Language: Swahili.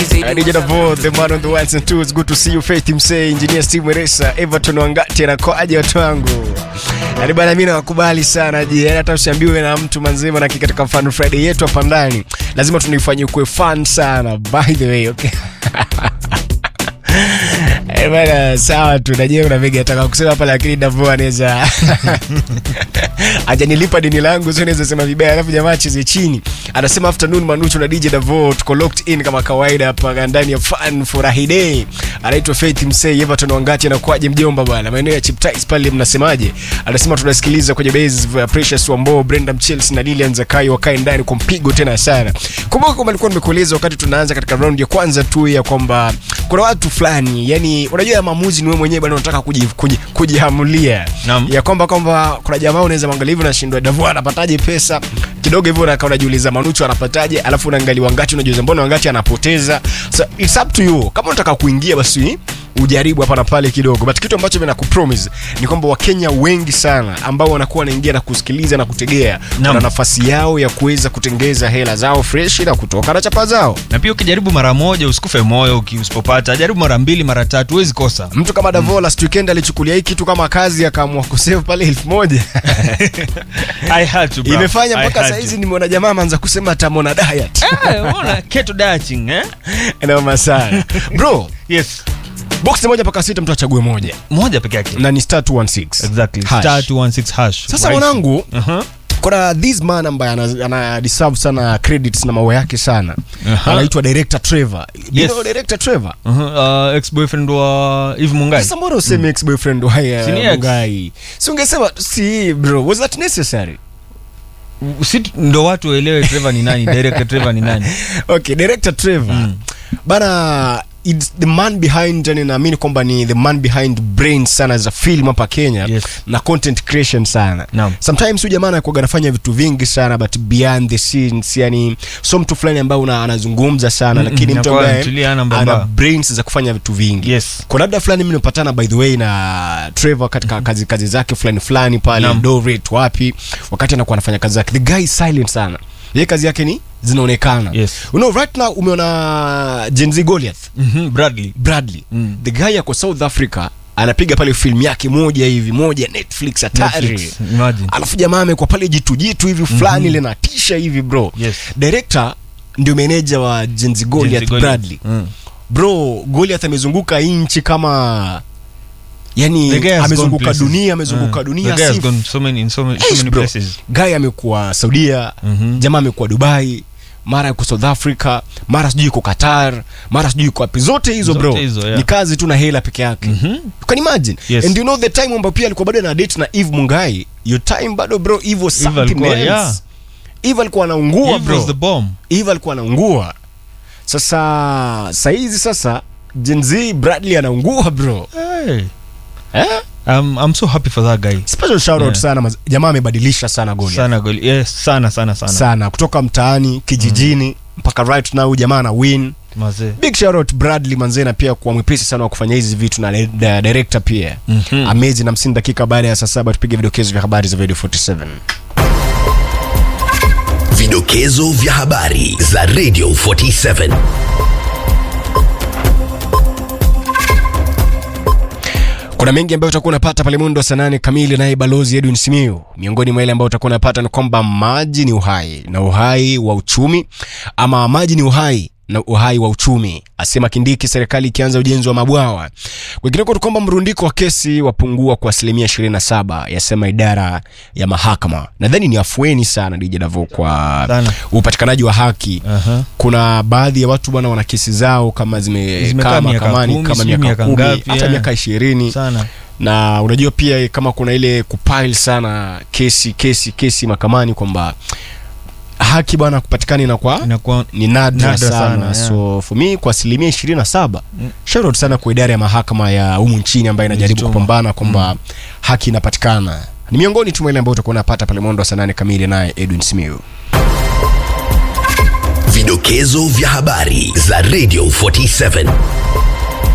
DJ Davo, the man on the ones and twos. Good to see you Faith Msee, Engineer Steve Mweresa, Everton Wangati na kwaje watu wangu. Yaani bana mimi nawakubali sana je, yaani hata usiambiwe na mtu manzima na katika Fun Friday yetu hapa ndani. Lazima tunaifanyie kuwe fun sana. By the way, okay. Eh, bana sawa tu najua kuna mengi nataka kusema hapa lakini Davo anaweza ajanilipa deni langu sio naweza sema vibaya alafu jamaa cheze chini anasema afternoon manucho na DJ Davo tuko locked in kama kawaida hapa ndani ya fun furahi day anaitwa Faith Msei Everton Wangati anakuaje mjomba bwana maeneo ya Chiptais pale mnasemaje anasema tunasikiliza kwenye base uh, Precious Wambo Brenda Mchelsea na Lilian Zakai wakae ndani kwa mpigo tena sana kumbuka kwamba nilikuwa nimekueleza wakati tunaanza katika round ya kwanza tu ya kwamba kuna watu fulani yani unajua ya maamuzi ni wewe mwenyewe bwana unataka kuji- kuji- kujihamulia Naam. ya kwamba kwamba kuna jamaa unaweza mwangalia hivi unashindwa Davu anapataje pesa kidogo hivyo unakaa unajiuliza Manucho anapataje alafu unaangalia Wangati unajiuliza mbona Wangati anapoteza so it's up to you kama unataka kuingia basi ujaribu hapa na pale kidogo but kitu ambacho mimi nakupromise ni kwamba wakenya wengi sana ambao wanakuwa wanaingia na kusikiliza na kutegea Naam. wana nafasi yao ya kuweza kutengeza hela zao fresh na kutoka na chapa zao na pia ukijaribu mara moja usikufe moyo uki- usipopata jaribu mara mbili mara tatu huwezi kosa mtu kama Davo last weekend alichukulia hii kitu kama kazi akaamua kusave pale elfu moja I had to, bro. imefanya I mpaka had saizi to. nimeona jamaa ameanza kusema tamona diet Eh, unaona, keto dieting, eh? naoma sana bro yes box moja mpaka sita mtu achague moja moja peke yake na ni star 216 exactly Hash. star 216 hash sasa Rahisi. mwanangu Aha. kuna this man ambaye ana, ana deserve sana credits na maua yake sana Aha. anaitwa director Trevor you Yes. know director Trevor Aha, uh, ex-boyfriend wa Eve Mungai sasa mbona useme ex boyfriend wa Si ni haya ex? Mungai si ungesema si bro was that necessary si ndo watu waelewe Trevor ni nani director Trevor ni nani okay director Trevor Mm. bana it's the man behind yani naamini kwamba ni the man behind brain sana za film hapa Kenya Yes. na content creation sana Naam. sometimes huyu jamaa anakuwa anafanya vitu vingi sana but behind the scenes yani so mtu fulani ambaye una- anazungumza sana Mm, lakini mm, mtu anakuwa ambaye anatulia, hana ana mbamba. brains za kufanya vitu vingi Yes. kwa labda fulani mimi nimepatana by the way na Trevor katika kazi kazi zake fulani fulani pale Naam. Eldoret wapi wakati anakuwa anafanya kazi zake the guy is silent sana yeye kazi yake ni zinaonekana Yes. you know right now umeona Gen Z Goliath Mhm, Bradley Bradley Mm. the guy yako South Africa anapiga pale film yake moja hivi moja Netflix hatari Netflix, imagine. alafu jamaa amekuwa pale jitu jitu hivi fulani mm linatisha hivi bro Yes. director ndio meneja wa Gen Z Goliath Jenzi Goliath. Bradley Mm. bro Goliath amezunguka nchi kama yani The guy has gone amezunguka places. dunia amezunguka Mm. dunia The guy has si- gone so many in so many, so Eish, many bro. places guy amekuwa Saudia Mhm. jamaa amekuwa Dubai mara yuko South Africa mara sijui yuko Qatar mara sijui yuko wapi zote hizo Zote bro hizo, yeah. ni kazi tu na hela peke yake Mhm. you can imagine Yes. and you know the time ambapo pia alikuwa bado na date na Eve Mungai your time bado bro Eve was Eve something alikuwa, else yeah. Eve alikuwa anaungua Eve bro was the bomb Eve alikuwa anaungua sasa saizi sasa Gen Z Bradley anaungua bro hey. eh? I'm, I'm so happy for that guy special shout out Yeah. sana maz- jamaa amebadilisha sana goli sana goli yes, sana sana sana, sana kutoka mtaani kijijini mpaka right now jamaa ana win mazee big shout out Bradley manzena pia kuwa mwepesi sana wa kufanya hizi vitu na na director pia Mhm. amazing na msini dakika baada ya saa saba tupige vidokezo vya habari za video 47 Vidokezo vya habari za Radio 47. kuna mengi ambayo utakuwa unapata pale mundo wa saa nane kamili naye balozi edwin simiu miongoni mwa ile ambayo utakuwa unapata ni kwamba maji ni uhai na uhai wa uchumi ama maji ni uhai na uhai wa uchumi asema kindiki serikali ikianza ujenzi wa mabwawa kwingineko ni kwamba mrundiko wa kesi wapungua kwa asilimia 27 yasema idara ya mahakama nadhani ni afueni sana dj davo kwa Sana. upatikanaji wa haki Aha. kuna baadhi ya watu bwana wana kesi zao kama zimekaa Zimekaa miaka mahakamani kumi, kama sijui miaka miaka kumi ngapi, hata yeah. miaka ishirini sana na unajua pia kama kuna ile kupile sana kesi kesi kesi mahakamani kwamba haki bwana kupatikana inakuwa inakuwa ni nadra, Nadra sana, sana, yeah. so for me kwa asilimia ishirini na saba Mm. shout out sana kwa idara ya mahakama ya humu nchini ambayo inajaribu Jituma. kupambana kwamba haki inapatikana ni miongoni tu mwa ile ambayo utakuwa unapata pale mwendo wa saa nane kamili naye edwin simiu Vidokezo vya habari za Radio 47.